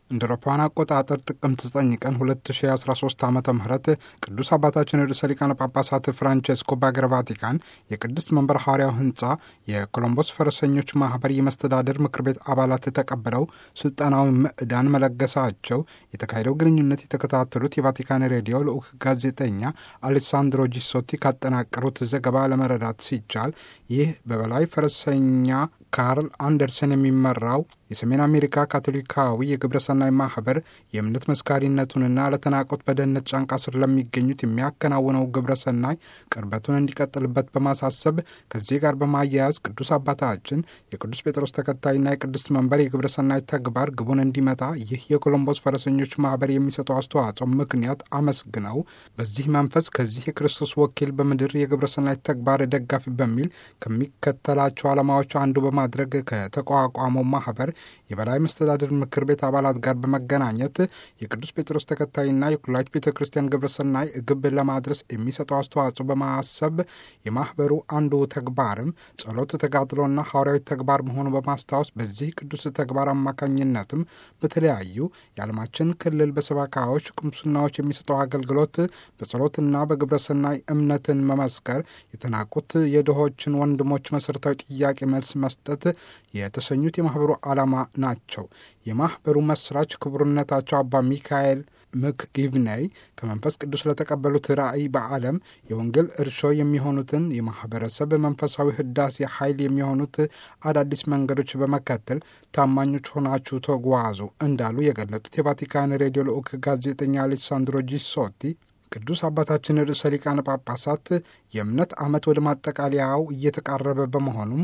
እንደ አውሮፓውያን አቆጣጠር ጥቅምት 9 ቀን 2013 ዓ ም ቅዱስ አባታችን ርዕሰ ሊቃነ ጳጳሳት ፍራንቼስኮ በአገረ ቫቲካን የቅድስት መንበር ሐዋርያው ህንፃ የኮሎምቦስ ፈረሰኞች ማህበር የመስተዳደር ምክር ቤት አባላት ተቀብለው ስልጠናዊ ምዕዳን መለገሳቸው የተካሄደው ግንኙነት የተከታተሉት የቫቲካን ሬዲዮ ልዑክ ጋዜጠኛ አሌሳንድሮ ጂሶቲ ካጠናቀሩት ዘገባ ለመረዳት ሲቻል ይህ በበላይ ፈረሰኛ ካርል አንደርሰን የሚመራው የሰሜን አሜሪካ ካቶሊካዊ የግብረሰናይ ማህበር የእምነት መስካሪነቱንና ለተናቆት በደህንነት ጫንቃ ስር ለሚገኙት የሚያከናውነው ግብረሰናይ ቅርበቱን እንዲቀጥልበት በማሳሰብ ከዚህ ጋር በማያያዝ ቅዱስ አባታችን የቅዱስ ጴጥሮስ ተከታይና የቅድስት መንበር የግብረሰናይ ተግባር ግቡን እንዲመታ ይህ የኮሎምቦስ ፈረሰኞች ማህበር የሚሰጠው አስተዋጽኦ ምክንያት አመስግነው በዚህ መንፈስ ከዚህ የክርስቶስ ወኪል በምድር የግብረሰናይ ተግባር ደጋፊ በሚል ከሚከተላቸው ዓላማዎች አንዱ በማድረግ ከተቋቋመው ማህበር የበላይ መስተዳድር ምክር ቤት አባላት ጋር በመገናኘት የቅዱስ ጴጥሮስ ተከታይና የኩላሊት ቤተ ክርስቲያን ግብረሰናይ ግብ ለማድረስ የሚሰጠው አስተዋጽኦ በማሰብ የማህበሩ አንዱ ተግባርም ጸሎት፣ ተጋድሎና ሐዋርያዊ ተግባር መሆኑ በማስታወስ በዚህ ቅዱስ ተግባር አማካኝነትም በተለያዩ የዓለማችን ክልል በሰባካዎች ቁምስናዎች የሚሰጠው አገልግሎት በጸሎትና በግብረሰናይ እምነትን መመስከር፣ የተናቁት የድሆችን ወንድሞች መሠረታዊ ጥያቄ መልስ መስጠት የተሰኙት የማህበሩ ዓላማ ናቸው። የማህበሩ መስራች ክቡርነታቸው አባ ሚካኤል ምክ ጊቭነይ ከመንፈስ ቅዱስ ለተቀበሉት ራእይ በዓለም የወንጌል እርሾ የሚሆኑትን የማህበረሰብ መንፈሳዊ ህዳሴ ኃይል የሚሆኑት አዳዲስ መንገዶች በመከተል ታማኞች ሆናችሁ ተጓዙ እንዳሉ የገለጡት የቫቲካን ሬዲዮ ልዑክ ጋዜጠኛ አሌሳንድሮ ጂሶቲ ቅዱስ አባታችን ርዕሰ ሊቃነ ጳጳሳት የእምነት ዓመት ወደ ማጠቃለያው እየተቃረበ በመሆኑም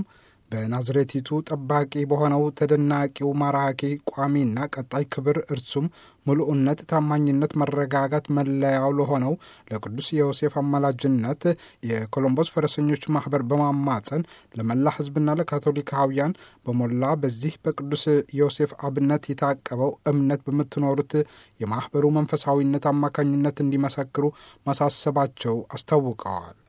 በናዝሬቲቱ ጠባቂ በሆነው ተደናቂው ማራኪ ቋሚና ቀጣይ ክብር እርሱም ምሉዕነት፣ ታማኝነት፣ መረጋጋት መለያው ለሆነው ለቅዱስ ዮሴፍ አማላጅነት የኮሎምቦስ ፈረሰኞች ማህበር በማማፀን ለመላ ህዝብና ለካቶሊካውያን በሞላ በዚህ በቅዱስ ዮሴፍ አብነት የታቀበው እምነት በምትኖሩት የማህበሩ መንፈሳዊነት አማካኝነት እንዲመሰክሩ ማሳሰባቸው አስታውቀዋል።